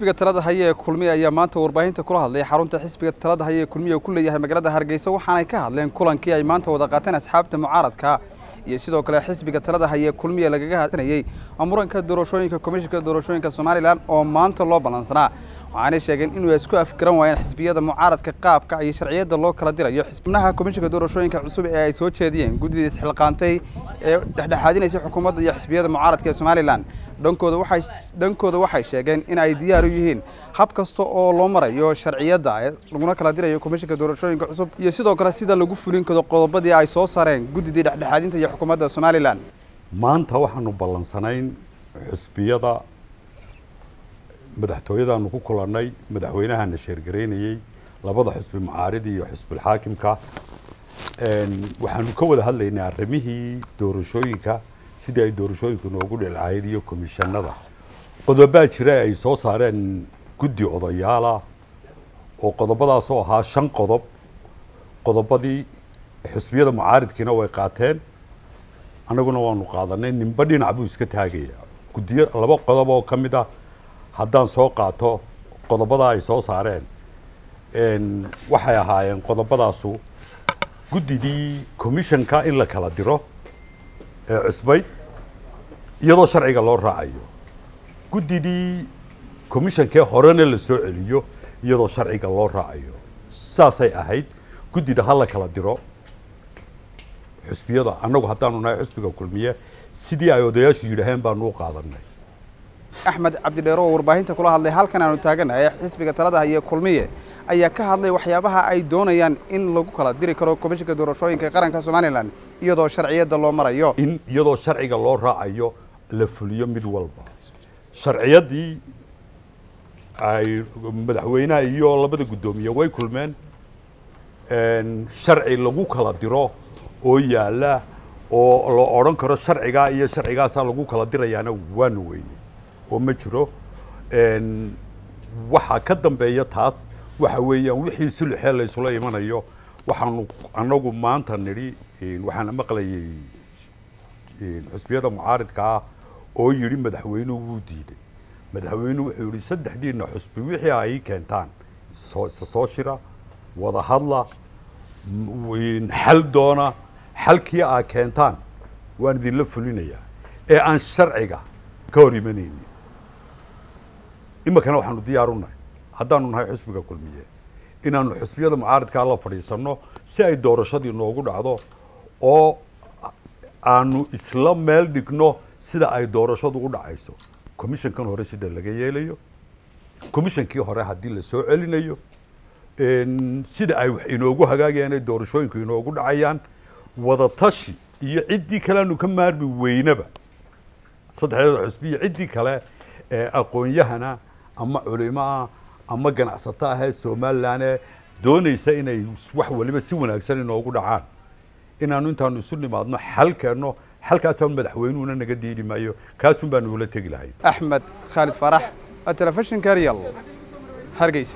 xisbiga talada haya ee kulmiye ayaa maanta warbaahinta kula hadlay xarunta xisbiga talada haya ee kulmiye ku leeyahay magaalada hargeysa waxaanay ka hadleen kulankii ay maanta wada qaateen asxaabta mucaaradka iyo sidoo kale xisbiga talada haya ee kulmiye lagaga hadlanayey muranka doorashooyinka komishinka doorashooyinka somalilan oo maanta loo ballansanaa waxaanay sheegeen inuu isku afgaran waayeen xisbiyada mucaaradka qaabka iyo sharciyada loo kala dirayo xubnaha komishinka doorashooyinka cusub ee ay soo jeediyeen guddida isxilqaantay ee dhexdhexaadinaysa xukuumadda iyo xisbiyada mucaaradka ee somalilan dhankooda waxay dhankooda waxay sheegeen in ay diyaar u yihiin hab kasta oo loo marayo sharciyada laguna kala dirayo komishinka doorashooyinka cusub iyo sidoo kale sida lagu fulin karo qodobadii ay soo saareen guddidii dhexdhexaadinta iyo xukuumadda somalilan maanta waxaanu ballansanayn xusbiyada madaxtooyadaanu ku kulannay madaxweynahana sheergaraynayey labada xusbi mucaaridi iyo xusbilxaakimka waxaanu ka wada hadlaynay arrimihii doorashooyinka sidii ay doorashooyinku noogu dhilcahayd iyo komishanada qodobaa jira ay soo saareen guddi odayaala oo qodobadaasoo ahaa shan qodob qodobadii xusbiyada mucaaridkiina way qaateen annaguna waanu qaadanay ninba dhinac buu iska taagaya guddiyo laba qodob oo ka mid ah haddaan soo qaato qodobadaa ay soo saareen waxay ahaayeen qodobadaasu guddidii commissionka in la kala diro ee cusbayd iyadoo sharciga loo raacayo guddidii commissionkee horena la soo celiyo iyadoo sharciga loo raacayo saasay ahayd guddida ha la kala diro xusbiyada annagu haddaanu nahay xusbiga kulmiye sidii ay odayaashu yidhaaheen baanu u qaadanay axmed cabdidheero oo warbaahinta kula hadlay halkan aanu taaganahay xisbiga talada haya kulmiye ayaa ka hadlay waxyaabaha ay doonayaan in lagu kala diri karo komishinka doorashooyinka qaranka somalilan iyadoo sharciyada loo marayo in iyadoo sharciga loo raacayo la fuliyo mid walba sharciyadii ay madaxweynaha iyo labada guddoomiye way kulmeen sharci lagu kala diro oo yaala oo la odhan karo sharcigaa iyo sharcigaasaa lagu kala dirayaana waanu weynay oo ma jiro waxaa ka dambeeya taas waxa weeyaan wixii sulxee la isula imanayo waxaanu annagu maanta nidhi waxaana maqlayay xusbiyada mucaaridka ah oo yidhi madaxweynuhu wuu diiday madaxweynuhu wuxuu yidhi saddexdiina xusbi wixii ay keentaan isa soo shira wada hadla xal doona xalkii aa keentaan waan idinla fulinayaa ee aan sharciga ka hor imanaynin iminkana waxaanu diyaar u nahay haddaanu nahay xusbiga kulmiye inaanu xusbiyada mucaaridkaa la fadhiisanno si ay doorashadii noogu dhacdo oo aanu isla meel dhigno sida ay doorashadu u dhacayso commissionkan hore sida laga yeelayo commissionkii hore haddii la soo celinayo sida ay wax inoogu hagaagayaan ay doorashooyinku inoogu dhacayaan wada tashi iyo ciddii kale aanu ka maarmi weynaba saddexdeeda xusbiya ciddii kale ee aqoon-yahana ama culimaa ama ganacsato ahee somalilan ee doonaysa inay wax waliba si wanaagsan inoogu dhacaan inaanu intaanu isu nimaadno xal keenno xalkaasaan madaxweynuhuna naga diidi maayo kaasun baanu ula tegi lahay axmed khaalid faarax telefishinka real hargeysa